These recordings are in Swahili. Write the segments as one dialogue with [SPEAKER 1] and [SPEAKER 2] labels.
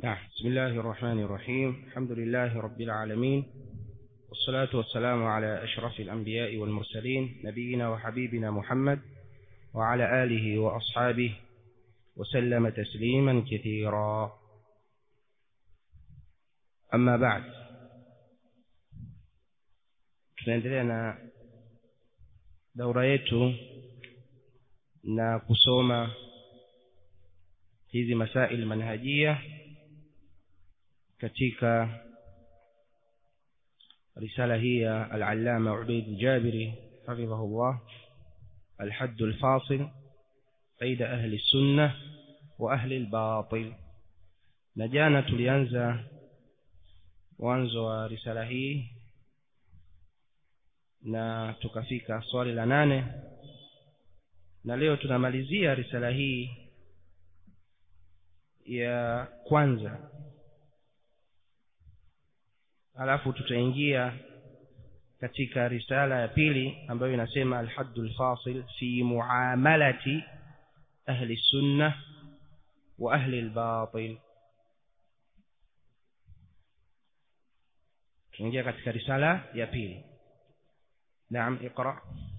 [SPEAKER 1] نعم بسم الله الرحمن الرحيم الحمد لله رب العالمين والصلاة والسلام على أشرف الأنبياء والمرسلين نبينا وحبيبنا محمد وعلى آله وأصحابه وسلم تسليما كثيرا أما بعد tunaendelea na daura yetu na kusoma hizi masail manhajia katika risala hii ya al-allama Ubayd al-Jabiri hafidhahullah الحد الفاصل بين أهل السنة وأهل الباطل نجانا tulianza mwanzo wa risala hii na tukafika swali la nane na leo tunamalizia risala hii ya kwanza alafu tutaingia katika risala ya pili ambayo inasema alhaddul fasil fi muamalati ahli sunna wa ahli albatil tunaingia katika risala ya pili naam iqra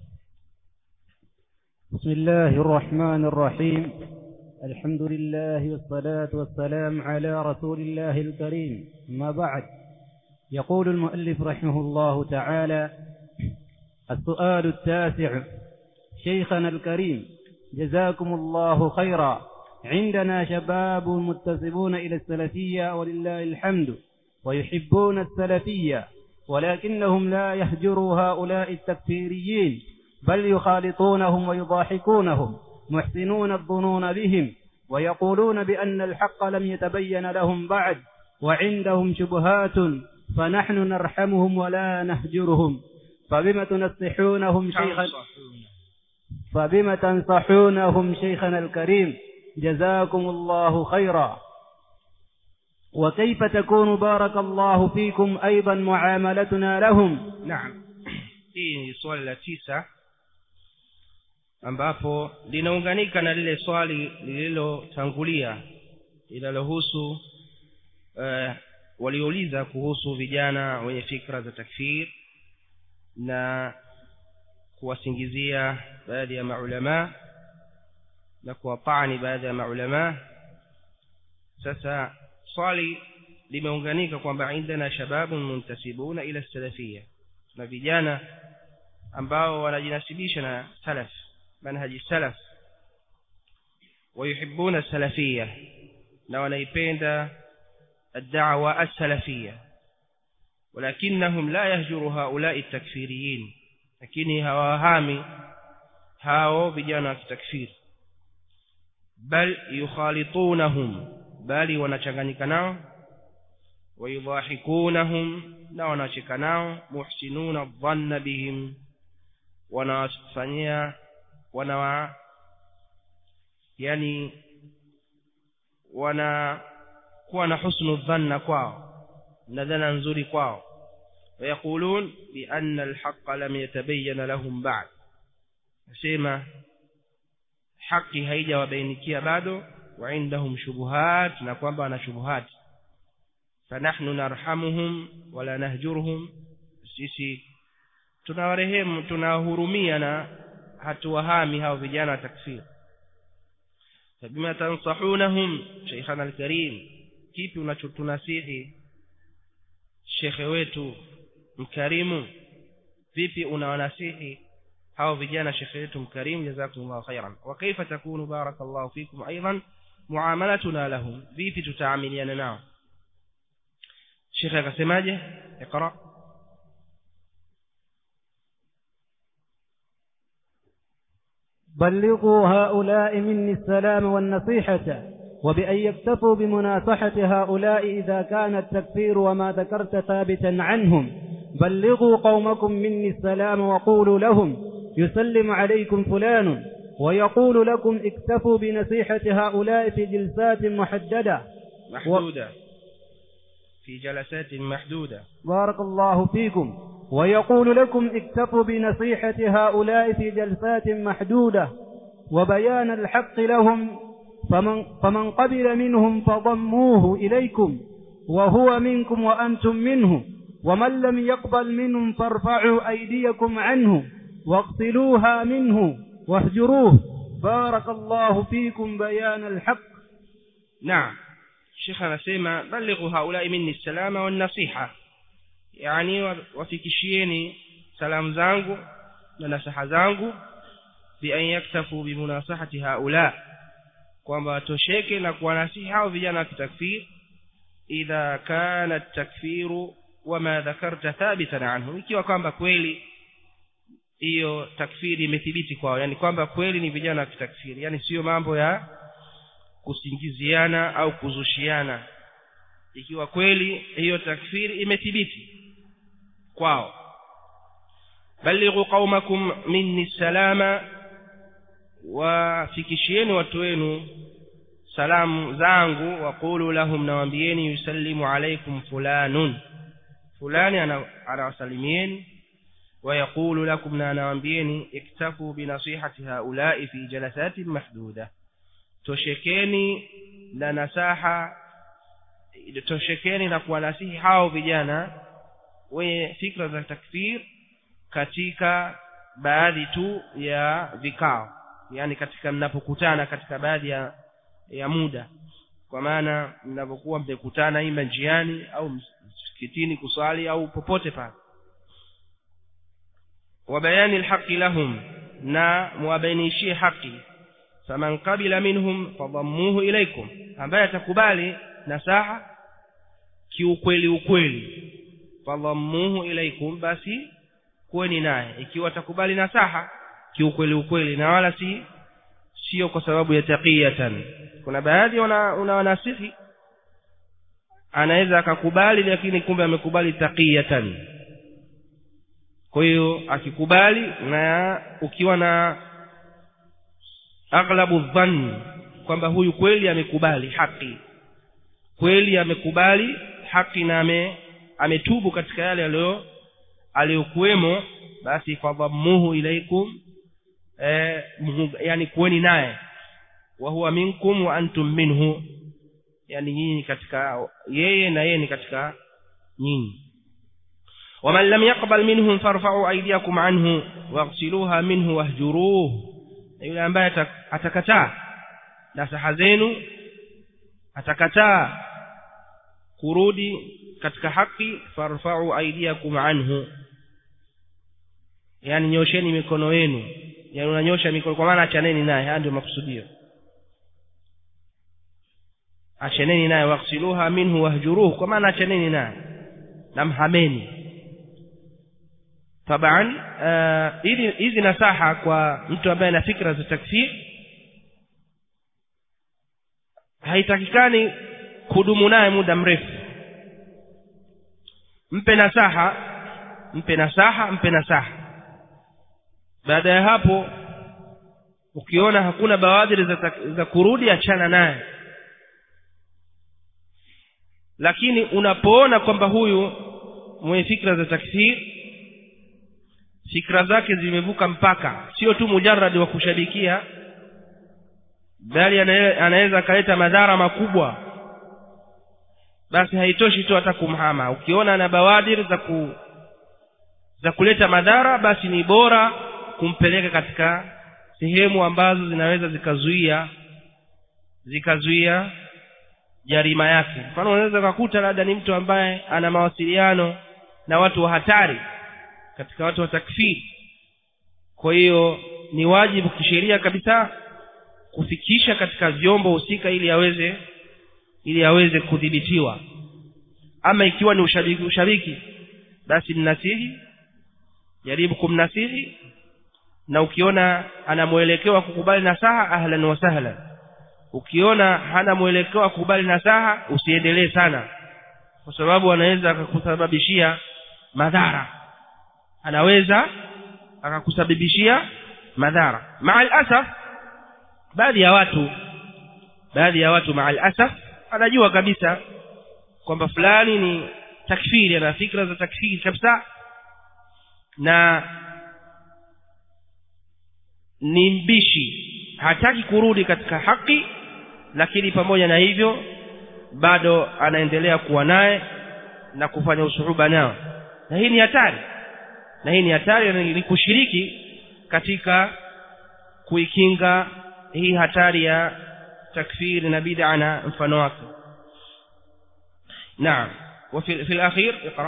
[SPEAKER 2] بسم الله الرحمن الرحيم الحمد لله والصلاة والسلام على رسول الله الكريم ما بعد يقول المؤلف رحمه الله تعالى السؤال التاسع شيخنا الكريم جزاكم الله خيرا عندنا شباب متسبون إلى السلفية ولله الحمد ويحبون السلفية ولكنهم لا يهجروا هؤلاء التكفيريين بل يخالطونهم ويضاحكونهم محسنون الظنون بهم ويقولون بأن الحق لم يتبين لهم بعد وعندهم شبهات فنحن نرحمهم ولا نهجرهم فبم تنصحونهم شيخا فبم تنصحونهم شيخنا الكريم جزاكم الله خيرا وكيف تكون بارك الله فيكم أيضا معاملتنا لهم
[SPEAKER 1] نعم hii ni swali la tisa ambapo linaunganika na lile swali lililotangulia linalohusu uh, waliouliza kuhusu vijana wenye fikra za takfir na kuwasingizia baadhi ya maulamaa na kuwapani baadhi ya maulamaa sasa swali limeunganika kwamba indana shababun muntasibuna ila salafia na vijana ambao wanajinasibisha na salaf manhaji salaf wayuhibbuna salafia na wanaipenda الدعوة السلفية ولكنهم لا يهجر هؤلاء التكفيريين لكن هواهامي هاو بجانا التكفير بل يخالطونهم بل ونشغنكناو ويضاحكونهم na wanacheka nao muhsinuna dhanna bihim wanawafanyia wanawa yani wana kuwa na husnu dhanna kwao na dhana nzuri kwao ويقولون بأن الحق لم يتبين لهم بعد nasema haki haijawabainikia bado وعندهم شبهات na kwamba wana shubuhat fanahnu narhamuhum wala nahjurhum sisi tunawarehemu tunawahurumia na hatuwahami hao vijana wa takfir fabima tansahunahum sheikhana alkarim kipi unachotunasihi shekhe wetu mkarimu vipi unawanasihi hao vijana shekhe wetu mkarimu jazakumullahu khairan wa kaifa takunu barakallahu fikum aidan muamalatuna lahum vipi tutaamiliana nao shekhe akasemaje iqra
[SPEAKER 2] بلغوا هؤلاء مني السلام والنصيحة وبأن يكتفوا بمناصحة هؤلاء إذا كان التكفير وما ذكرت ثابتا عنهم بلغوا قومكم مني السلام وقولوا لهم يسلم عليكم فلان ويقول لكم اكتفوا بنصيحة هؤلاء في جلسات محددة
[SPEAKER 1] محدودة في جلسات محدودة
[SPEAKER 2] بارك الله فيكم ويقول لكم اكتفوا بنصيحة هؤلاء في جلسات محدودة وبيان الحق لهم فمن, فمن قبل منهم فضموه إليكم وهو منكم وأنتم منه ومن لم يقبل منهم فارفعوا أيديكم عنه واغسلوها منه واهجروه بارك الله فيكم بيان الحق
[SPEAKER 1] نعم الشيخ anasema balighu haulai minni salama wan nasiha yani wafikishieni salamu zangu na nasaha zangu bi an yaktafu bi munasahati haula kwamba watosheke na kuwanasihi hao vijana wa kitakfir idha kana takfiru wama dhakarta thabitan anhu ikiwa kwamba kweli hiyo takfiri imethibiti kwao yani kwamba kweli ni vijana wa kitakfiri yani sio mambo ya kusingiziana au kuzushiana ikiwa kweli hiyo takfiri imethibiti kwao balighu qaumakum minni salama wafikishieni watu wenu salamu zangu waqulu lahum nawambieni yusallimu alaikum fulanun fulani anawasalimieni ويقول لكم نانوامبيني اكتفوا بنصيحة هؤلاء في جلسات محدودة toshekeni na nasaha toshekeni na kuwanasihi hao vijana wenye fikra za takfir katika baadhi tu ya vikao yani katika mnapokutana katika baadhi ya, ya muda kwa maana mnapokuwa mmekutana ima njiani au msikitini kuswali au popote pale وبيان الحق لهم na muwabainishie haki faman qabila minhum fadhammuhu ilaikum ambaye atakubali nasaha kiukweli ukweli fadhammuhu ilaikum basi kuweni naye ikiwa atakubali nasaha kiukweli ukweli na wala si sio kwa sababu ya taqiyatan kuna baadhi unawanasihi anaweza akakubali lakini kumbe amekubali taqiyatan kwa hiyo akikubali na ukiwa na aghlabu dhanni kwamba huyu kweli amekubali haki kweli amekubali haki na ame, ametubu katika yale aliyo aliyokuwemo basi fadhammuhu ilaikum eh, yani kuweni naye wa huwa minkum wa antum minhu yani nyinyi katika yeye na yeye ni katika nyinyi ومن لم يقبل منهم فارفعوا أيديكم عنه واغسلوها منه واهجروه yule ambaye atakataa nasaha zenu atakataa kurudi katika haki farfa'u aydiyakum anhu yani nyosheni mikono yenu yani unanyosha mikono kwa maana achaneni naye haya ndio makusudio achaneni naye waghsiluha minhu wahjuruhu kwa maana achaneni naye namhameni taban hizi uh, hizi nasaha kwa mtu ambaye ana fikra za takfir haitakikani kudumu naye muda mrefu mpe nasaha mpe nasaha mpe nasaha baada ya hapo ukiona hakuna bawadhiri za, za kurudi achana naye lakini unapoona kwamba huyu mwenye fikra za takfir fikra zake zimevuka mpaka sio tu mujarradi wa kushabikia bali anaweza akaleta madhara makubwa basi haitoshi tu hata kumhama ukiona na bawadir za ku za kuleta madhara basi ni bora kumpeleka katika sehemu ambazo zinaweza zikazuia zikazuia jarima yake mfano unaweza kukuta labda ni mtu ambaye ana mawasiliano na watu wa hatari katika watu wa takfiri kwa hiyo ni wajibu kisheria kabisa kufikisha katika vyombo husika ili aweze ili aweze kudhibitiwa ama ikiwa ni ushabiki ushabiki basi mnasihi jaribu kumnasihi na ukiona ana mwelekeo wa kukubali nasaha ahlan wa sahlan ukiona hana mwelekeo wa kukubali nasaha usiendelee sana kwa sababu anaweza akakusababishia madhara anaweza akakusababishia madhara maal asaf baadhi ya watu baadhi ya watu maal asaf anajua kabisa kwamba fulani ni takfiri ana fikra za takfiri kabisa na ni mbishi hataki kurudi katika haki lakini pamoja na hivyo bado anaendelea kuwa naye na kufanya usuhuba nao na hii ni hatari na hii ni hatari ni kushiriki katika kuikinga hii hatari ya takfiri na bid'a na mfano wake naam وفي في الأخير اقرأ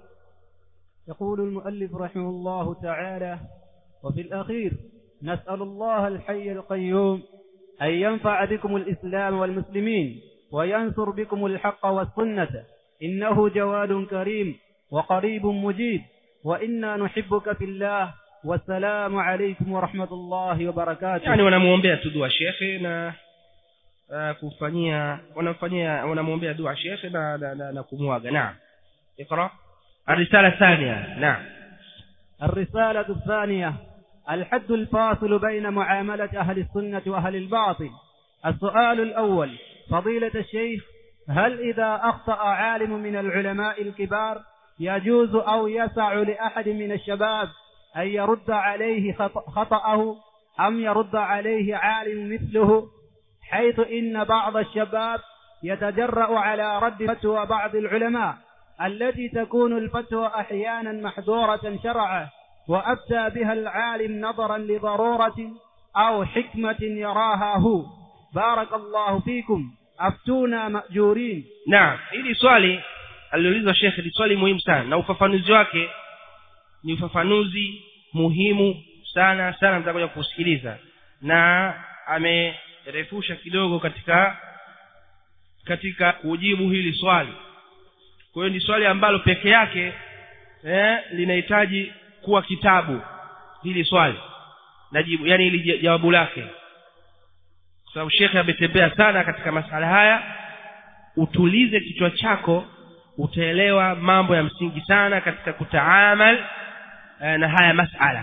[SPEAKER 2] يقول المؤلف رحمه الله تعالى وفي الأخير نسأل الله الحي القيوم أن ينفع بكم الإسلام والمسلمين وينصر بكم الحق والسنة إنه جواد كريم وقريب مجيب وإنا نحبك في الله والسلام عليكم ورحمة الله وبركاته
[SPEAKER 1] yani wanamuombea tu dua shekhe na uh, kufanyia wanamfanyia wanamuombea dua shekhe na, na, na, na kumwaga naam اقرا الرساله الثانيه نعم
[SPEAKER 2] الرسالة الثانية الحد الفاصل بين معاملة أهل السنة وأهل الباطل السؤال الأول فضيلة الشيخ هل إذا أخطأ عالم من العلماء الكبار يجوز أو يسع لأحد من الشباب أن يرد عليه خط- خطأه أم يرد عليه عالم مثله حيث إن بعض الشباب يتجرأ على رد فتوى بعض العلماء التي تكون الفتوى أحيانا محظورة شرعا وأفتى بها العالم نظرا لضرورة أو حكمة يراها هو بارك الله فيكم أفتونا مأجورين
[SPEAKER 1] naam hili swali aliloulizwa shekhe ni swali muhimu sana na ufafanuzi wake ni ufafanuzi muhimu sana sana mtakuja kusikiliza na amerefusha kidogo katika katika kujibu hili swali kwa hiyo ni swali ambalo peke yake eh, linahitaji kuwa kitabu hili swali na jibu yani hili jawabu lake kwa sababu shekhe ametembea sana katika masala haya utulize kichwa chako utaelewa mambo ya msingi sana katika kutaamal eh, na haya masala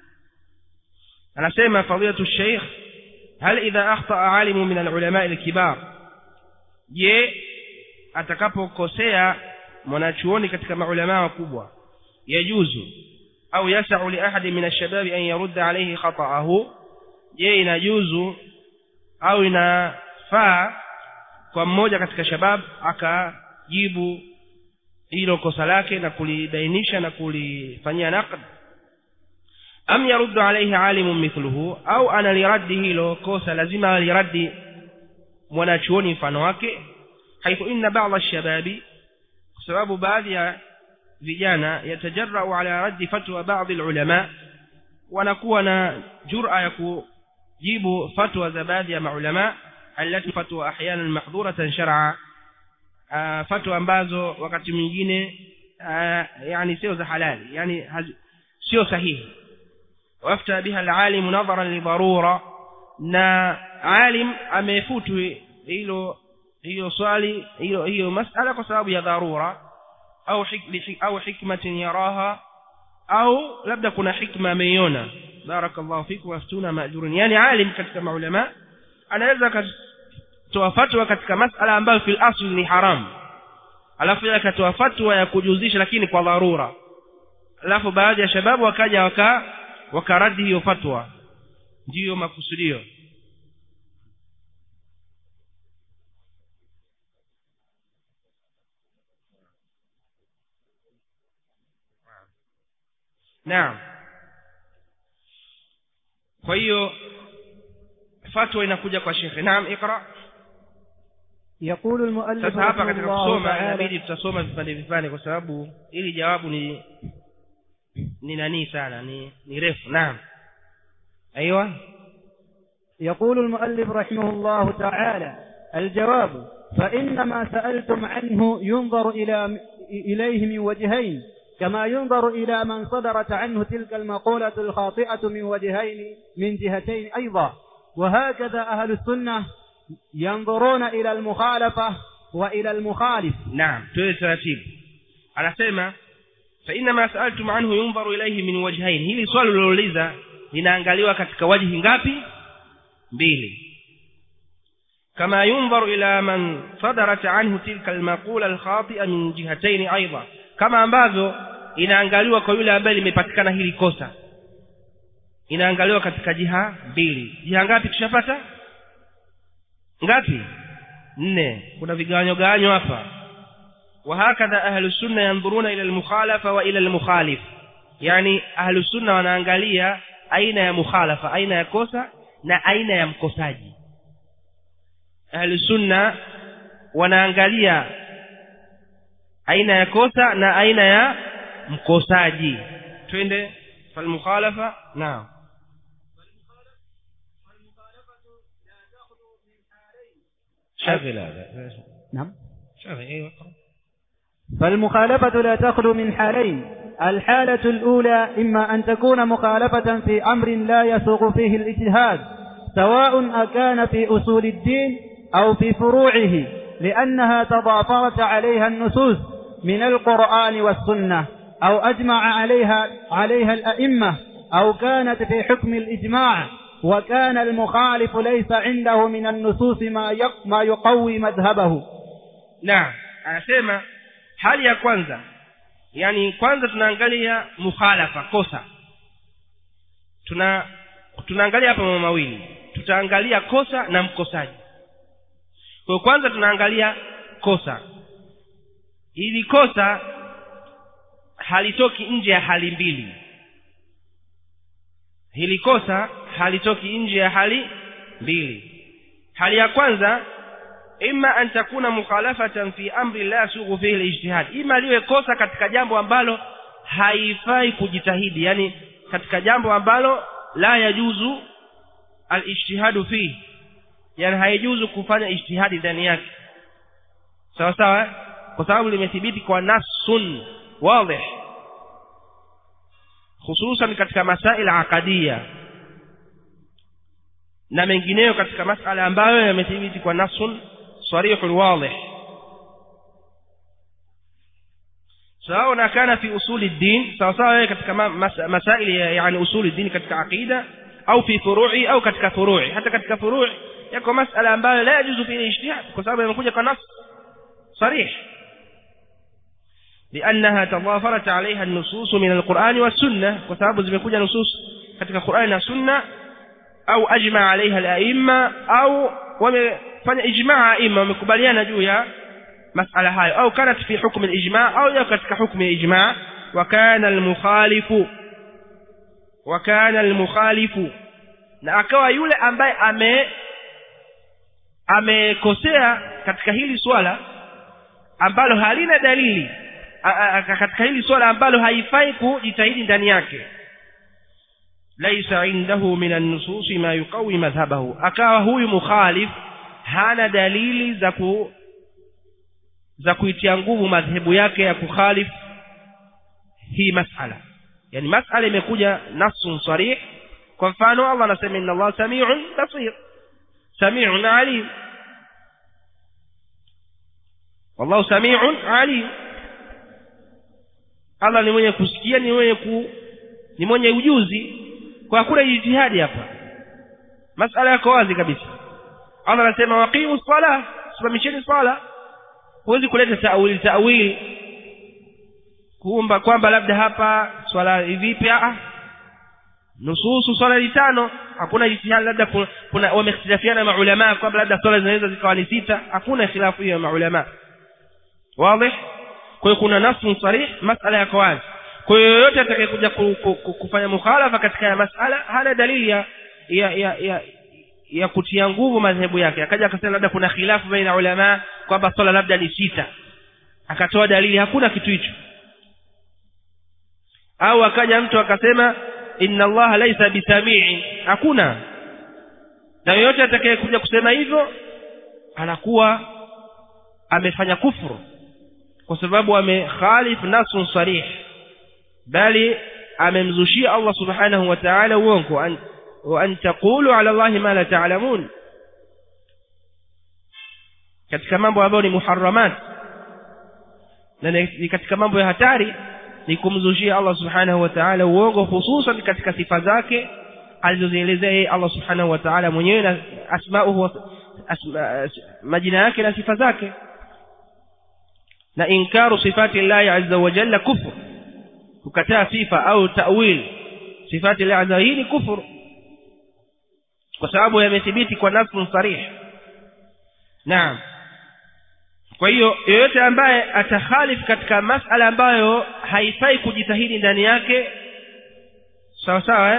[SPEAKER 1] anasema fadilatu sheikh hal idha akhtaa alimu min alulama alkibar je atakapokosea mwanachuoni katika maulama wakubwa yajuzu au yasau li ahadi min alshababi an yarudda alayhi khata'ahu je inajuzu au inafaa kwa mmoja katika shabab akajibu hilo kosa lake na kulibainisha na kulifanyia naqd am yaruddu alayhi alimun mithluhu au analiradi hilo kosa lazima aliradi mwanachuoni mfano wake haithu inna ba'dha ash-shababi kwa sababu baadhi ya vijana yatajarrau ala raddi fatwa baadhi al-ulama wanakuwa na jur'a ya kujibu fatwa za baadhi ya maulama التي فتوى احيانا محظوره شرعا fatwa ambazo wakati mwingine yani sio za halali yani sio sahihi wafta biha alalim nadharan li darura na alim amefutu hilo hiyo swali hiyo hiyo masala kwa sababu ya dharura au hikmi au hikmatin yaraha au labda kuna hikma ameiona barakallahu fikum waftuna majurun yani alim katika maulama anaweza akatoa fatwa katika masala ambayo fil asl ni haram alafu yeye akatoa fatwa ya kujuzisha lakini kwa dharura alafu baadhi ya shababu wakaja waka wakaradi hiyo fatwa ndiyo makusudio naam kwa hiyo fatwa inakuja kwa shekhe naam ikra
[SPEAKER 2] يقول المؤلف
[SPEAKER 1] sasa hapa
[SPEAKER 2] رحمه
[SPEAKER 1] katika
[SPEAKER 2] الله
[SPEAKER 1] kusoma
[SPEAKER 2] تعالى
[SPEAKER 1] inabidi tutasoma vipande vipande kwa sababu ili jawabu ni ni nani sana ni ni refu naam ايوه
[SPEAKER 2] يقول المؤلف رحمه الله تعالى الجواب فإن ما سألتم عنه ينظر إلى إليه من وجهين كما ينظر إلى من صدرت عنه تلك المقولة الخاطئة من وجهين من جهتين أيضا وهكذا أهل السنة ينظرون إلى المخالفة وإلى المخالف
[SPEAKER 1] naam tuwe taratibu anasema fa inna ma sa'altum anhu yunzaru ilayhi min wajhain hili swali lilouliza linaangaliwa katika wajhi ngapi mbili kama yunzaru ila man sadarat anhu tilka almaqula alkhati'a min jihatayn aidha kama ambavyo inaangaliwa kwa yule ambaye limepatikana hili kosa inaangaliwa katika jiha mbili jiha ngapi tushapata ngapi nne kuna vigawanyo gawanyo hapa وهكذا أهل السنة ينظرون إلى المخالفة وإلى المخالف يعني أهل السنة wanaangalia aina ya mukhalafa aina ya kosa na aina ya mkosaji ahlu sunna wanaangalia aina ya kosa na aina ya mkosaji twende falmukhalafa naam شغل هذا
[SPEAKER 2] نعم
[SPEAKER 1] شغل ايوه
[SPEAKER 2] فالمخالفة لا تخلو من حالين الحالة الأولى إما أن تكون مخالفة في أمر لا يسوغ فيه الاجتهاد سواء أكان في أصول الدين أو في فروعه لأنها تضافرت عليها النصوص من القرآن والسنة أو أجمع عليها عليها الأئمة أو كانت في حكم الإجماع وكان المخالف ليس عنده من النصوص ما يق- ما يقوي مذهبه
[SPEAKER 1] naam anasema hali ya kwanza yani kwanza tunaangalia mukhalafa kosa tuna tunaangalia hapa mambo mawili tutaangalia kosa na mkosaji kwa hiyo kwanza tunaangalia kosa ili kosa halitoki nje ya hali mbili hili kosa halitoki nje ya hali mbili hali ya kwanza imma an takuna mukhalafatan fi amri la yasughu fihi alijtihad ima liwe kosa katika jambo ambalo haifai kujitahidi yani katika jambo ambalo la yajuzu alijtihadu fihi yani haijuzu kufanya ijtihadi ndani yake sawa sawa eh? kwa sababu limethibiti kwa nasun wadih hususan katika masail aqadiyya na mengineyo katika masala ambayo yamethibiti kwa nasun sarihun wadih sawa kana fi usuli din sawa sawa katika ma- mas- masaili ya- yani usuli din katika aqida au fi furu'i au katika furu'i hata katika furu'i yako masala ambayo la yajuzu fi ijtihad kwa sababu yamekuja kwa nas صريح لأنها تضافرت عليها النصوص من القرآن والسنة وسبب zimekuja نصوص katika Qur'an na Sunna au ajma alaiha al-a'imma au wamefanya ijma' a'imma wamekubaliana juu ya masala hayo au kanat fi hukm al-ijma' au ya katika hukm al-ijma' wa kana al-mukhalifu wa kana al-mukhalifu na akawa yule ambaye ame amekosea katika hili swala ambalo halina dalili a- a- a- katika hili swala ambalo haifai kujitahidi ndani yake laisa indahu min an-nusus ma yuqawi madhhabahu akawa huyu mukhalif hana dalili za ku za kuitia nguvu madhehebu yake ya kukhalif hii masala yani masala imekuja nasun sarih kwa mfano Allah anasema inna Allah samiun basir samiun alim wallahu samiun alim Allah ni mwenye kusikia ni mwenye ku ni mwenye ujuzi kwa hakuna jitihadi hapa masala yako wazi kabisa Allah anasema waqimu sala simamisheni sala huwezi kuleta ta'wil ta'wil kuumba kwamba labda hapa swala vipi ah nususu swala ni tano hakuna jitihadi labda ku- kuna wamekhtalafiana maulama kwamba labda swala zinaweza zikawa ni sita hakuna khilafu hiyo ya maulama wazi kwa hiyo kuna nasu sarih masala yako wazi kwa hiyo yoyote atakayekuja ku, ku, ku, kufanya mukhalafa katika ya masala hana dalili ya ya ya, ya ya kutia nguvu madhehebu yake akaja akasema labda kuna khilafu baina ulama kwamba swala labda ni sita akatoa dalili hakuna kitu hicho au akaja mtu akasema inna allaha laisa bisamii hakuna na yoyote atakayekuja kusema hivyo anakuwa amefanya kufuru kwa sababu amekhalif nasun sarih bali amemzushia Allah subhanahu wa ta'ala uongo an wa an taqulu ala Allah ma la ta'lamun katika mambo ambayo ni muharramat na ni ni katika mambo ya hatari ni kumzushia Allah subhanahu wa ta'ala uongo hususan katika sifa zake alizozielezea yeye Allah subhanahu wa ta'ala mwenyewe na asmauhu wa- asma, majina yake na sifa zake na inkaru sifati llahi azza wa jalla kufur kukataa sifa au ta'wil sifati llahi azza hii ni kufur kwa sababu yamethibiti kwa nafsun sarih naam kwa hiyo yeyote ambaye atakhalif katika masala ambayo haifai kujitahidi ndani yake sawa sawa eh?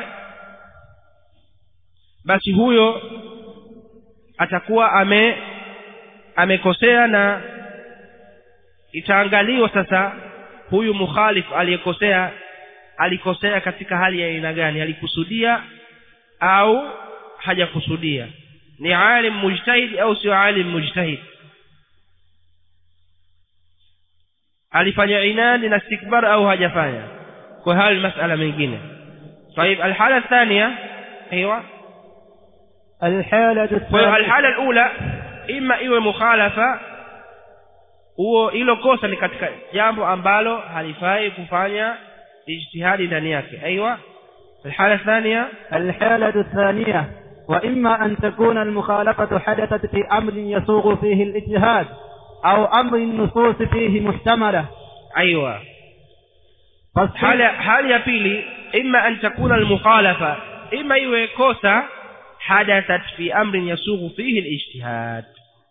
[SPEAKER 1] basi huyo atakuwa ame amekosea na itaangaliwa sasa huyu mukhalif aliyekosea alikosea katika hali ya aina gani alikusudia au hajakusudia ni alim mujtahid au sio alim mujtahid alifanya inadi na istikbar au hajafanya kwa hali masala mengine طيب الحالة الثانية أيوة
[SPEAKER 2] الحالة الثانية
[SPEAKER 1] الحالة الأولى إما إيوه مخالفة huo hilo kosa ni katika jambo ambalo halifai kufanya ijtihadi ndani yake aiywa الحالة الثانية
[SPEAKER 2] الحالة الثانية وإما أن تكون المخالفة حدثت في أمر يسوغ فيه الاجتهاد أو أمر النصوص فيه محتملة
[SPEAKER 1] أيوة hali hali ya pili imma an takuna almukhalafa imma iwe kosa hadathat fi amrin yasughu fihi alijtihad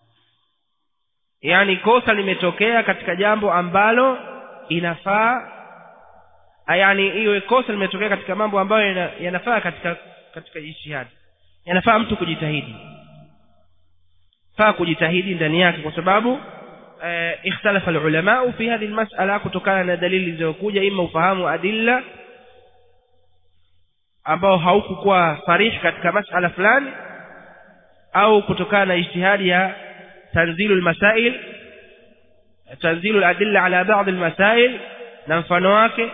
[SPEAKER 1] yani kosa limetokea katika jambo ambalo inafaa yani iwe kosa limetokea katika mambo ambayo yanafaa katika katika ijtihad yanafaa mtu kujitahidi faa kujitahidi ndani yake kwa sababu ikhtalafa alulama fi hadhihi almas'ala kutokana na dalili zilizokuja ima ufahamu adilla ambao haukukuwa sarih katika mas'ala fulani au kutokana na ijtihadi ya tanzilu almasail tanzilu aladilla ala ba'd almasail na mfano wake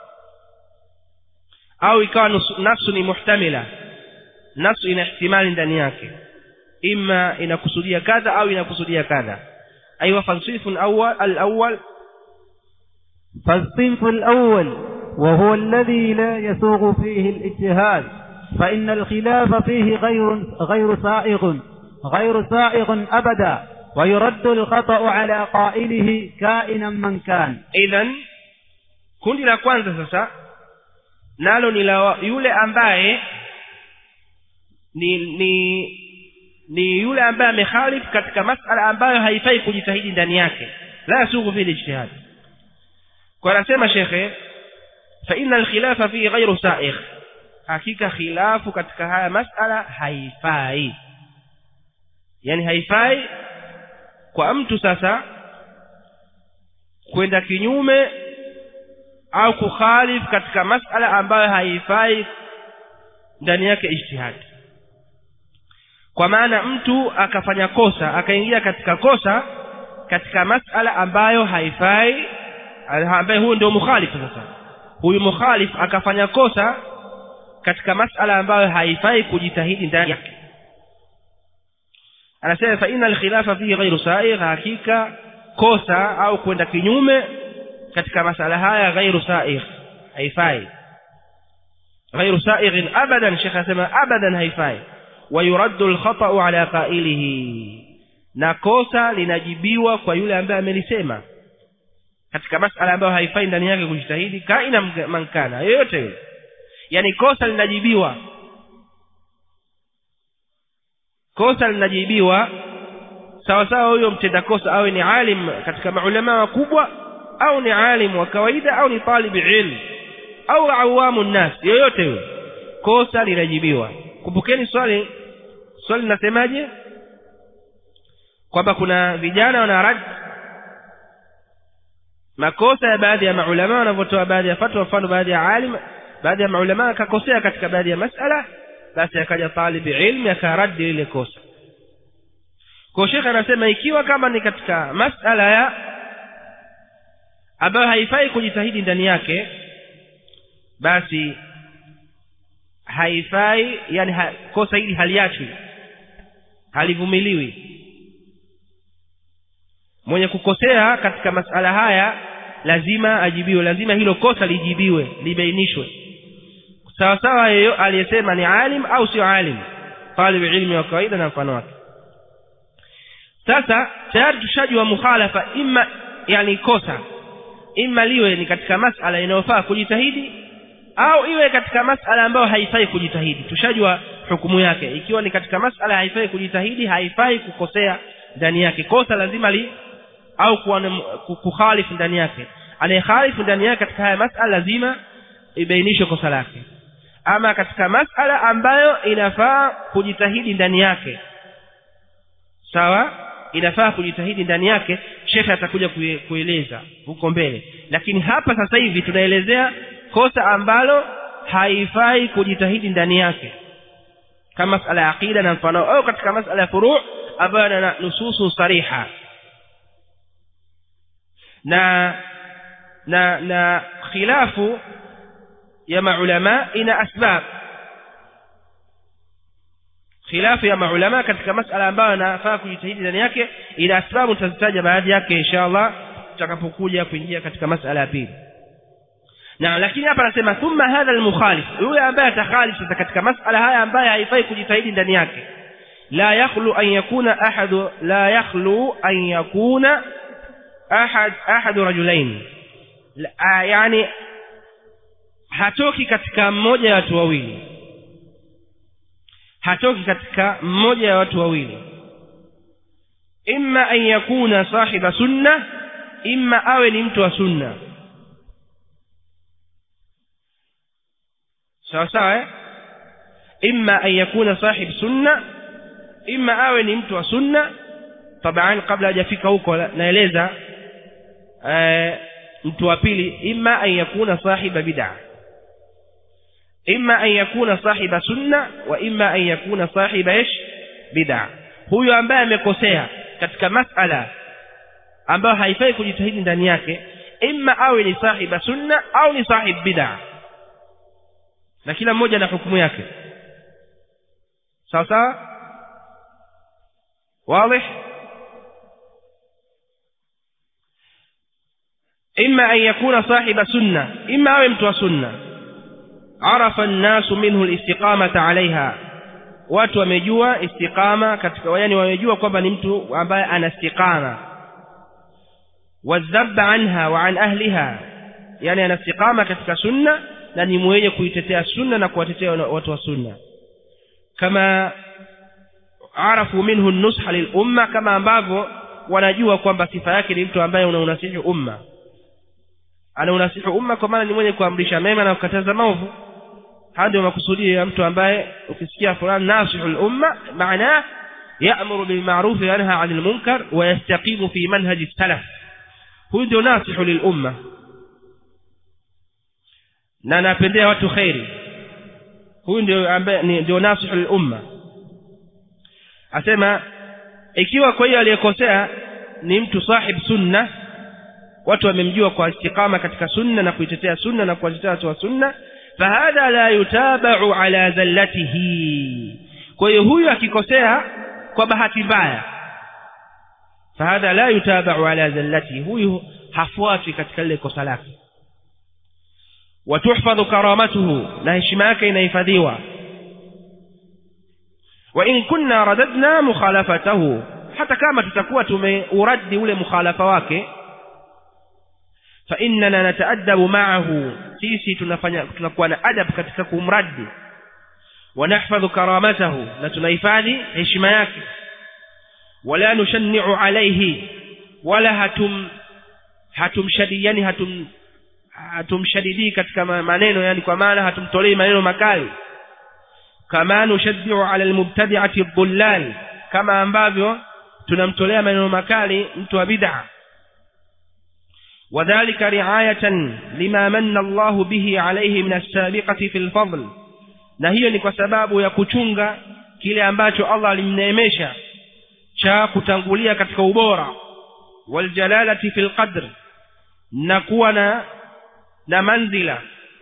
[SPEAKER 1] au ikawa nafsu ni muhtamila nafsu ina ihtimali ndani yake ima inakusudia kadha au inakusudia kadha أيوة فالصنف الأول الأول
[SPEAKER 2] فالصنف الأول وهو الذي لا يسوغ فيه الاجتهاد فإن الخلاف فيه غير غير سائغ غير سائغ أبدا ويرد الخطأ على قائله كائنا من كان
[SPEAKER 1] إذا kundi la kwanza sasa nalo ni la yule ambaye ni ni ni yule ambaye amekhalif katika masala ambayo haifai kujitahidi ndani yake la yasughu fi ijtihad kwa anasema shekhe fa inna alkhilafa fi ghayru sa'igh hakika khilafu katika haya masala haifai yani haifai kwa mtu sasa kwenda kinyume au kukhalif katika masala ambayo haifai ndani yake ijtihadi kwa maana mtu akafanya kosa akaingia katika kosa katika masala ambayo haifai ambaye huyu ndio mukhalif sasa huyu mukhalif akafanya kosa katika masala ambayo haifai kujitahidi ndani yake anasema fa inna alkhilafa fihi ghairu sa'igh hakika kosa au kwenda kinyume katika masala haya ghairu sa'igh haifai ghairu sa'igh abadan shekha anasema abadan haifai ويرد الخطأ على قائله na kosa linajibiwa kwa yule ambaye amelisema katika masala ambayo haifai ndani yake kujitahidi kaina mankana yoyote yule yani kosa linajibiwa kosa linajibiwa sawa sawa huyo mtenda kosa awe ni alim katika maulama wakubwa au ni alim wa kawaida au ni talibi ilm au awamu nnas yoyote yule kosa linajibiwa kumbukeni swali swali linasemaje kwamba kuna vijana wana rad makosa ya baadhi ya maulama wanavyotoa baadhi ya fatwa mfano baadhi ya alim baadhi ya maulama akakosea katika baadhi ya masala basi akaja talibi ilmi akaradi lile kosa kwa shekhe anasema ikiwa kama ni katika masala ya ambayo haifai kujitahidi ndani yake basi haifai yani ha, kosa hili haliachwi halivumiliwi mwenye kukosea katika masala haya lazima ajibiwe lazima hilo kosa lijibiwe libainishwe sawa sawa yeyo aliyesema ni alim au sio alim talib ilmi wa kawaida na mfano wake sasa tayari tushajua mukhalafa imma yani kosa imma liwe ni katika masala inayofaa kujitahidi au iwe katika masala ambayo haifai kujitahidi tushajua hukumu yake ikiwa ni katika masala haifai kujitahidi haifai kukosea ndani yake kosa lazima li au kukhalifu ndani yake anayekhalifu ndani yake katika haya masala lazima ibainishwe kosa lake ama katika masala ambayo inafaa kujitahidi ndani yake sawa inafaa kujitahidi ndani yake shekhe atakuja kueleza huko mbele lakini hapa sasa hivi tunaelezea kosa ambalo haifai kujitahidi ndani yake kama masala ya aqida na mfano au katika masala ya furu' ambayo yana nususu sariha na na na khilafu ya maulama ina asbab khilafu ya maulama katika masala ambayo anafaa kujitahidi ndani yake ina asbabu tutazitaja baadhi yake inshallah tutakapokuja kuingia katika masala ya pili na lakini hapa anasema thumma hadha almukhalif yule ambaye atakhalif sasa katika masala haya ambaye haifai kujitahidi ndani yake la yakhlu an yakuna ahadu la yakhlu an yakuna ahad ahadu rajulain yani hatoki katika mmoja ya watu wawili hatoki katika mmoja ya watu wawili imma an yakuna sahiba sunna imma awe ni mtu wa sunna sawa sawa eh? imma an yakuna sahib sunna imma awe ni mtu wa sunna taban kabla hajafika huko naeleza mtu wa pili imma an yakuna sahiba bid'a imma an yakuna sahiba sunna wa imma an yakuna sahiba ish bid'a huyo ambaye amekosea katika masala ambayo haifai kujitahidi ndani yake imma awe ni sahiba sunna au ni sahib bid'a na kila mmoja na hukumu yake sawa sawa واضح إما أن يكون صاحب سنة إما أو متوى سنة عرف الناس منه الاستقامة عليها watu wamejua istiqama katika yani wamejua kwamba ni mtu ambaye ana istiqama wadhabba anha wa an ahliha yani ana istiqama katika sunna na ni mwenye kuitetea sunna na kuwatetea watu wa sunna kama arafu minhu nusha lilumma kama ambavyo wanajua kwamba sifa yake ni mtu ambaye unaunasihi umma anaunasihi umma kwa maana ni mwenye kuamrisha mema na kukataza maovu haya ndio makusudio ya mtu ambaye ukisikia fulani nasihu lumma maanaa ya'muru bil ma'ruf wa yanha 'anil munkar wa yastaqimu fi manhaji salaf huyu ndio nasihu lil umma na anapendea watu khairi huyu ndio ambaye ndio nasihu lil umma asema ikiwa kwa hiyo aliyekosea ni mtu sahib sunna watu wamemjua kwa istiqama katika sunna na kuitetea sunna na kuwatetea watu wa sunna fahadha la yutabau ala zallatihi kwa hiyo huyu akikosea kwa bahati mbaya fahadha la yutabau ala zallatihi huyu hafuatwi katika lile kosa lake watuhfadhu karamatuhu na heshima yake inahifadhiwa wa in kunna radadna mukhalafatahu hata kama tutakuwa tumeuradi ule mukhalafa wake fa innana nataadabu ma'ahu sisi tunafanya tunakuwa na adab katika kumradi wa nahfadhu karamatahu na tunahifadhi heshima yake wala nushanni'u alayhi wala hatum hatumshadidi yani hatum hatumshadidi katika maneno yani kwa maana hatumtolei maneno makali kama nushaddiu ala almubtadi'ati dhullal kama ambavyo tunamtolea maneno makali mtu wa bid'a وذلك رعاية لما من الله به عليه من السابقة في الفضل na hiyo ni kwa sababu ya kuchunga kile ambacho Allah alimneemesha cha kutangulia katika ubora waljalalati fil qadr na kuwa na na manzila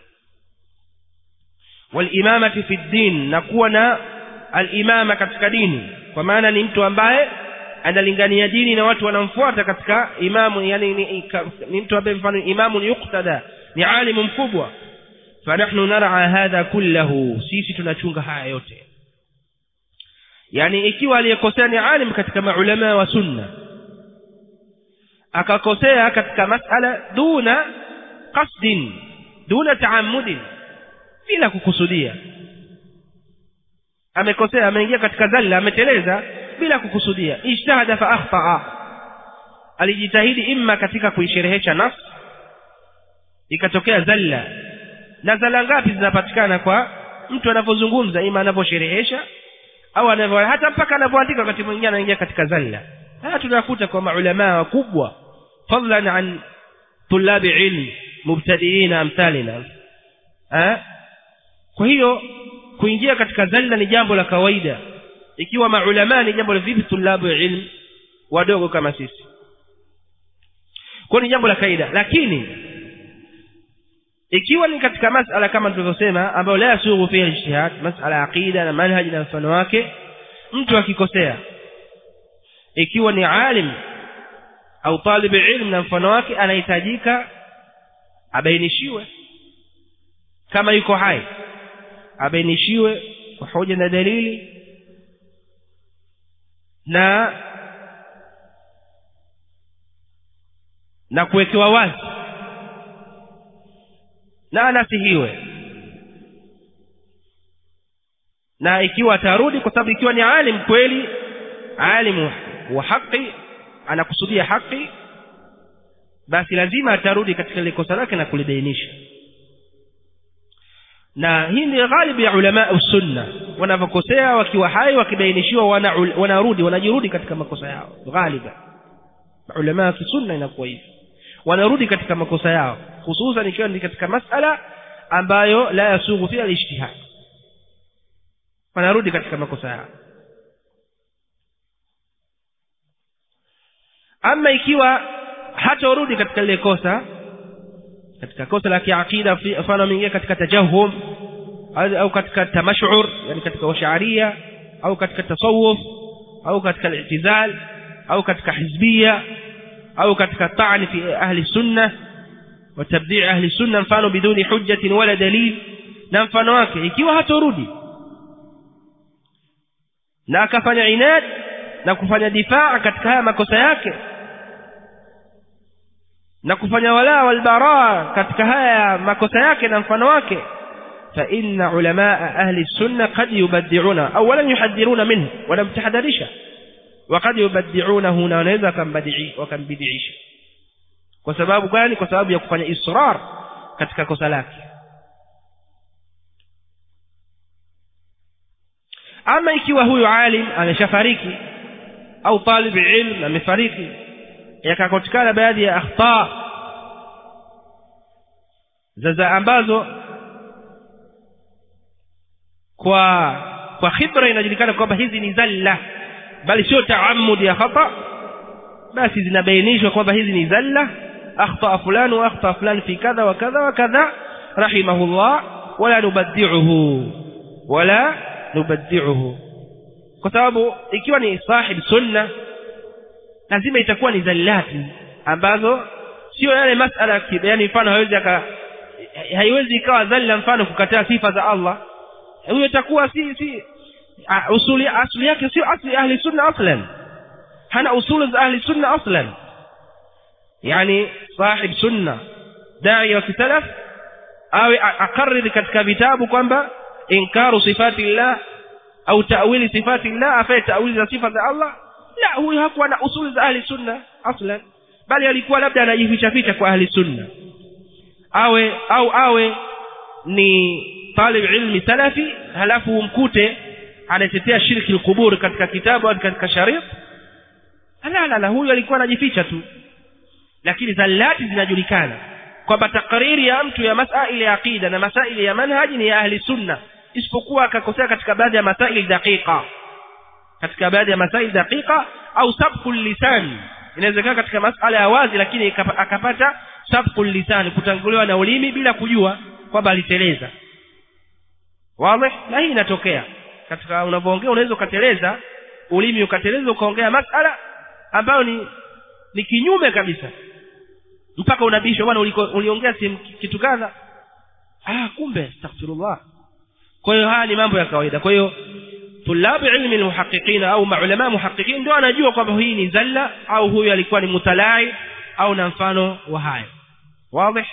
[SPEAKER 1] walimamati fi din na kuwa na alimama katika dini kwa maana ni mtu ambaye analingania dini na watu wanamfuata katika imamu yani ni, ni mtu ambaye mfano imamu ni yuktada ni alimu mkubwa fanahnu nar'a hadha kullahu sisi tunachunga haya yote yani ikiwa aliyekosea ni alim katika maulama wa sunna akakosea katika masala duna qasdin duna taammudin bila kukusudia amekosea ameingia katika dhalla ameteleza bila kukusudia ijtahada fa akhtaa alijitahidi imma katika kuisherehesha nafsi ikatokea zalla na zalla ngapi zinapatikana kwa mtu anapozungumza ima anaposherehesha au anavyo hata mpaka anapoandika wakati mwingine anaingia katika zalla haya tunakuta kwa maulama wakubwa fadlan an tulabi ilm mubtadiina amthalina eh kwa hiyo kuingia katika zalla ni jambo la kawaida ikiwa maulama ni jambo la vipi tulabu ilm wadogo kama sisi kwa ni jambo la kaida lakini ikiwa ni katika masala kama tulivyosema ambayo la yasughu fiha ijtihad masala ya aqida na manhaji na mfano wake mtu akikosea ikiwa ni alim au talib ilm na mfano wake anahitajika abainishiwe kama yuko hai abainishiwe kwa hoja na dalili na na kuwekewa wazi na anasihiwe na ikiwa atarudi kwa sababu ikiwa ni alim kweli alimu wa haki anakusudia haki basi lazima atarudi katika ile kosa lake na kulibainisha na hii ni ghalibu ya ulama sunna wanavyokosea wakiwa hai wakibainishiwa wanarudi wana wanajirudi katika makosa yao ghaliba ulama wa sunna inakuwa hivyo wanarudi katika makosa yao hususan ikiwa ni katika masala ambayo la yasughu fiha al-ijtihad wanarudi katika makosa yao ama ikiwa hatorudi katika lile kosa katika kosa la kiakida mfano ameingia katika tajahum au katika tamashur yani katika washaria au katika tasawuf au katika al-i'tizal au katika hizbia au katika ta'ni fi ahli sunnah wa tabdi' ahli sunnah mfano biduni hujjatin wala dalil na mfano wake ikiwa hatorudi na akafanya inad na kufanya difaa katika haya makosa yake na kufanya wala wal baraa katika haya makosa yake na mfano wake fa inna ulamaa ahli sunna qad yubaddi'una aw lam yuhaddiruna minhu wala mtahadharisha وقد يبدعونه na wanaweza wakambadii wakambidisha kwa sababu gani kwa sababu ya kufanya israr katika kosa lake ama ikiwa huyu alim ameshafariki au talib ilm amefariki yakakotikana baadhi ya akhta zaza ambazo kwa kwa khibra inajulikana kwamba hizi ni zalla bali sio taamud ya khata basi zinabainishwa kwamba hizi ni zalla akhta fulani wa akhta fulani fi kadha wa kadha wa kadha rahimahullah wala nubaddi'uhu wala nubaddi'uhu kwa sababu ikiwa ni sahib sunna lazima itakuwa ni zallati ambazo sio yale masala yani mfano haiwezi haiwezi ikawa zalla mfano kukataa sifa za Allah huyo itakuwa si si usuli asli yake sio asli ahli sunna aslan hana usul za ahli sunna aslan yani sahib sunna dai wa kisalaf awe akariri katika vitabu kwamba inkaru sifati llah au ta'wili sifati llah afanye ta'wili za sifa za Allah la huyo hakuwa na usul za ahli sunna aslan bali alikuwa labda anajificha ficha kwa ahli sunna awe au awe ni talib ilmi salafi halafu umkute anatetea shirki al-qubur katika kitabu au katika sharia la la la huyo alikuwa anajificha tu lakini zallati zinajulikana kwamba takriri ya mtu ya masaili ya aqida na masaili ya manhaji ni ya ahli sunna isipokuwa akakosea katika baadhi ya masaili daqiqa katika baadhi ya masaili daqiqa au sabqul lisan inawezekana katika masala ya wazi lakini akapata sabqul lisan kutanguliwa na ulimi bila kujua kwamba aliteleza wazi na hii inatokea katika unapoongea unaweza ukateleza ulimi ukateleza ukaongea masala ambayo ni ni kinyume kabisa mpaka unabishwa bwana uliongea kitu kadha ah kumbe astaghfirullah kwa hiyo haya ni mambo ya kawaida kwa hiyo tulabu ilmi almuhaqqiqina au maulama muhaqqiqin ndio anajua kwamba hii ni zalla au huyu alikuwa ni mutalai au na mfano wa hayo wazi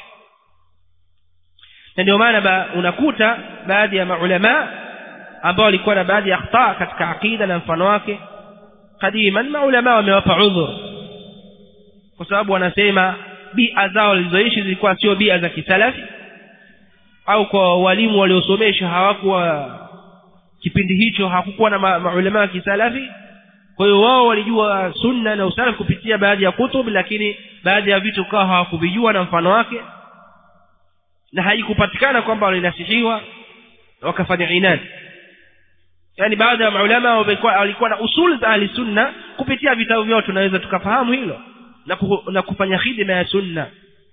[SPEAKER 1] na ndio maana ba, unakuta baadhi ya maulama ambao walikuwa na baadhi ya akhta katika aqida na mfano wake
[SPEAKER 3] kadiman maulama wamewapa udhur kwa sababu wanasema bia zao walizoishi zilikuwa sio bia za kisalafi au kwa walimu waliosomesha hawakuwa kipindi hicho hakukuwa na maulama wa kisalafi kwa hiyo wao walijua sunna na usalafi kupitia baadhi ya kutub lakini baadhi ya vitu kawa hawakuvijua na mfano wake na haikupatikana kwamba walinasihiwa wakafanya inadi yani baadhi ya maulama walikuwa na usul za ahli sunna kupitia vitabu vyao tunaweza tukafahamu hilo na, ku, na kufanya khidma ya sunna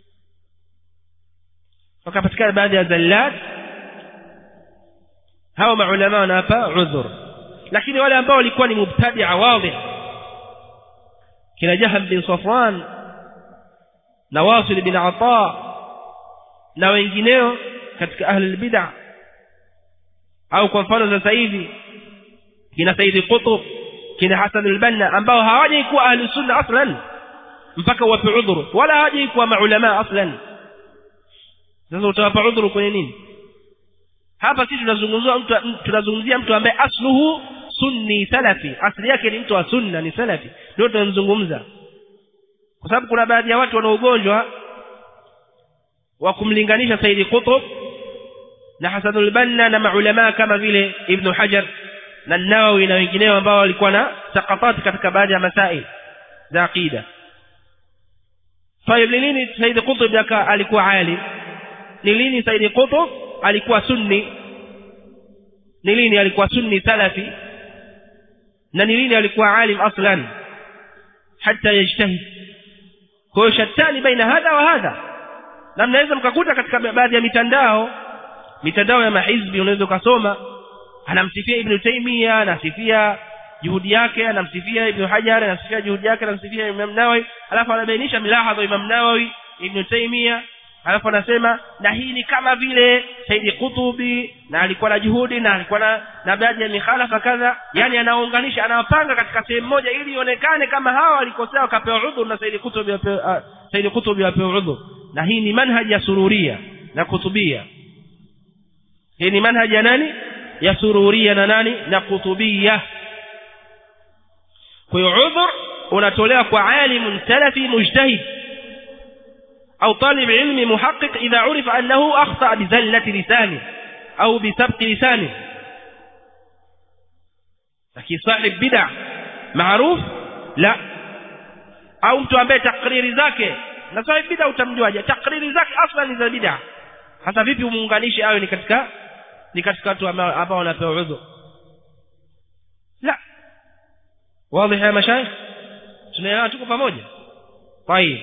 [SPEAKER 3] wakapatikana baadhi ya zallat hawa maulama wanawapa udhur lakini wale ambao walikuwa ni mubtadia wadhi kina jaham bin safwan na wasil bin ata na wengineo katika ahli albid'a au kwa mfano sasa hivi kina saidi qutb kina hasan albanna ambao hawajai kuwa ahli sunna aslan mpaka wape udhuru wala hawajai kuwa maulama aslan sasa utawapa udhuru kwenye nini hapa sisi tunazungumzia mtu tunazungumzia mtu ambaye asluhu sunni salafi asili yake ni mtu wa sunna ni salafi ndio tunamzungumza kwa sababu kuna baadhi ya watu wana ugonjwa wa kumlinganisha Saidi Qutb na Hasanul Banna na maulama kama vile Ibn Hajar na Nawawi na wengineo ambao walikuwa na sakatat katika baadhi ya masail za aqida طيب lini Said Qutb alikuwa alim ni lini Said Qutb alikuwa sunni ni lini alikuwa sunni salafi na ni lini alikuwa alim aslan hata yajtahid kwa hiyo shatani baina hadha wa hadha na mnaweza mkakuta katika baadhi ya mitandao mitandao ya mahizbi unaweza ukasoma anamsifia ibn Taymiyyah anasifia juhudi yake anamsifia ibn Hajar anasifia juhudi yake anamsifia Imam Nawawi alafu anabainisha milahadha Imam Nawawi ibn Taymiyyah alafu anasema na hii ni kama vile Saidi Kutubi na alikuwa na juhudi na alikuwa na, na baadhi ya mikhalafa kadha yani anaunganisha anawapanga katika sehemu moja ili ionekane kama hawa walikosea wakapewa udhur na Saidi Kutubi uh, Saidi Kutubi apewa udhur na hii ni manhaji ya sururia na kutubia hii ni manhaji ya nani ya sururia na nani na kutubia kwa hiyo udhur unatolewa kwa alimun salafi mujtahid أو طالب علم محقق إذا عرف أنه أخطأ بزلة لسانه أو بسبق لسانه لكن صاحب بدع معروف لا أو mtu ambaye takriri zake na sahib bid'a utamjuaje takriri zake aslan ni za bid'a hasa vipi umuunganishe awe ni katika ni katika watu ambao wanapewa udhu la wazi ya mashaikh tunaelewa tuko pamoja طيب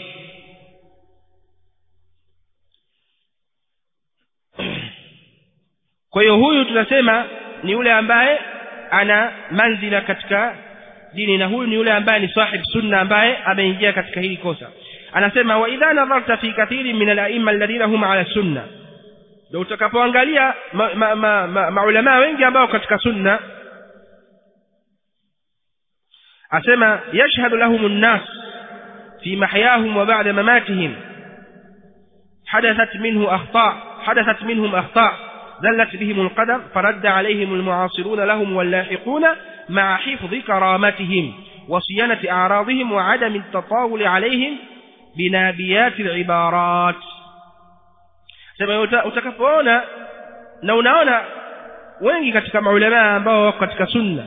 [SPEAKER 3] kwa hiyo huyu tunasema ni yule ambaye ana manzila katika dini na huyu ni yule ambaye ni sahib sunna ambaye ameingia katika hili kosa anasema wa idha nadharta fi kathiri min al-a'imma alladhina hum ala sunna ndio utakapoangalia maulama ma, ma, ma, ma wengi ambao katika sunna asema yashhadu lahum an-nas fi mahyahum wa ba'da mamatihim حدثت منه أخطاء حدثت منهم أخطاء زلت بهم القدم فرد عليهم المعاصرون لهم واللاحقون مع حفظ كرامتهم وصيانة أعراضهم وعدم التطاول عليهم بنابيات العبارات sema utakapoona na unaona wengi katika maulamaa ambao wako katika sunna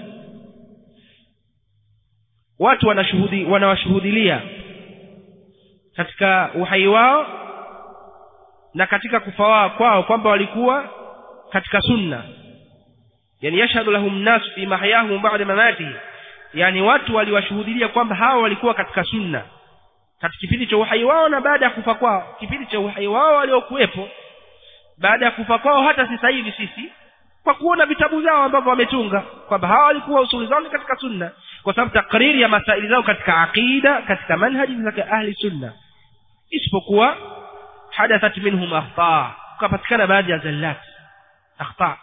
[SPEAKER 3] watu wanashuhudi wanawashuhudilia katika uhai wao na katika kufa kwao kwamba walikuwa katika sunna yani yashhadu lahum nas fi mahyahum ba'da mamati yani watu waliwashuhudia kwamba hawa walikuwa katika sunna katika kipindi cha uhai wao na baada ya kufa kwao kipindi cha uhai wao waliokuwepo baada ya kufa kwao hata sasa hivi sisi kwa kuona vitabu vyao ambavyo wametunga kwamba hawa walikuwa usuli zao katika sunna kwa sababu takriri ya masaili zao katika aqida katika manhaji za ahli sunna isipokuwa hadathat minhum akhta kupatikana baadhi ya zallat akhta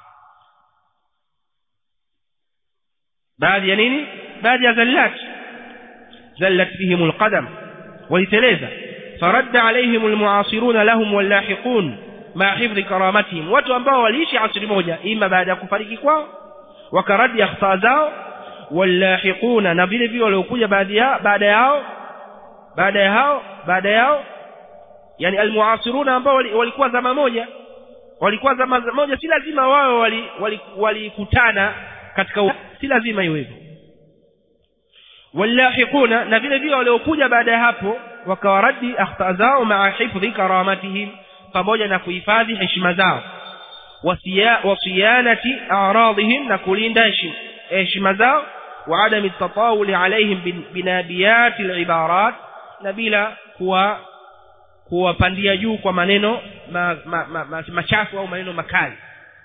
[SPEAKER 3] baadhi ya nini baadhi ya zallat zallat bihim alqadam waliteleza faradda alaihim almuasiruna lahum wallahiqun ma hifdhi karamatihim watu ambao waliishi asri moja ima baada ya kufariki kwao wakaradi akhta zao wallahiquna na vile vile waliokuja baadhi yao baada yao baada ya hao baada yao yani almuasiruna ambao walikuwa zama moja walikuwa zama moja si lazima wao walikutana wali, wali katika si lazima iwe hivyo wallahiquna na vile vile waliokuja baada ya hapo wakawaradi akhta zao maa hifdhi karamatihim pamoja na kuhifadhi heshima zao wasiyanati a'radihim na kulinda heshima zao wa adami tatawuli alaihim binabiyati alibarat na bila kuwa kuwapandia juu kwa maneno ma, ma, ma, ma, machafu au maneno makali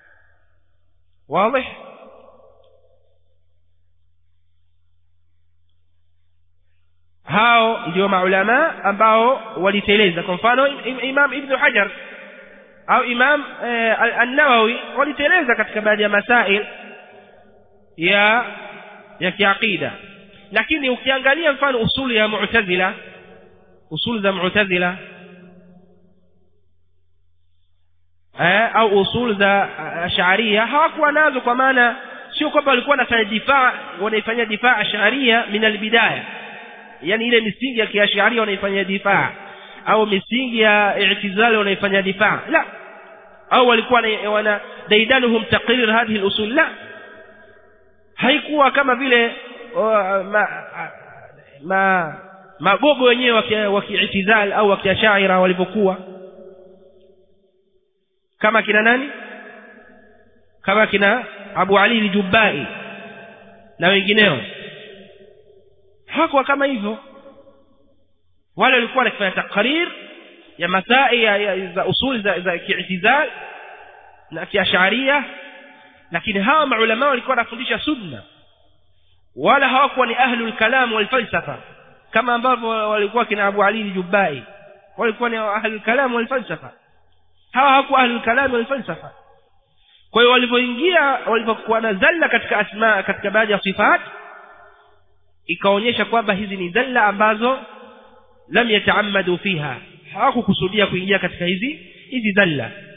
[SPEAKER 3] wazi hao ndio maulama ambao waliteleza kwa mfano imam ibn hajar au imam eh, an-nawawi waliteleza katika baadhi ya masail ya ya kiaqida lakini ukiangalia mfano usuli ya mu'tazila usul za mu'tazila eh, au usul za ash'ariyya hawakuwa nazo kwa maana sio kwamba walikuwa wanafanya difaa wanaifanyia difaa ash'ariyya min albidaya yani ile misingi ya kiash'ariyya wanaifanyia difaa au misingi ya i'tizali wanaifanyia difaa la au walikuwa wana daidanuhum taqrir hadhihi al-usul la haikuwa kama vile ma, ma magogo wenyewe wa kiitizal au wa kiashaira walivyokuwa kama kina nani kama kina Abu Ali al-Jubbai na wengineo hakuwa kama hivyo wale walikuwa wanafanya takrir ya masai ya, ya, za usul za, za kiitizal na kiasharia lakini hawa maulama walikuwa wanafundisha sunna wala hawakuwa ni ahlul kalam wal falsafa kama ambavyo walikuwa kina Abu Ali al-Jubbai walikuwa ni ahlul kalam wal falsafa hawa hawakuwa ahlul kalam wal falsafa kwa hiyo walipoingia walipokuwa na zalla katika asma katika baadhi ya sifat ikaonyesha kwamba hizi ni zalla ambazo lam yataammadu fiha hawakukusudia kuingia katika hizi hizi zalla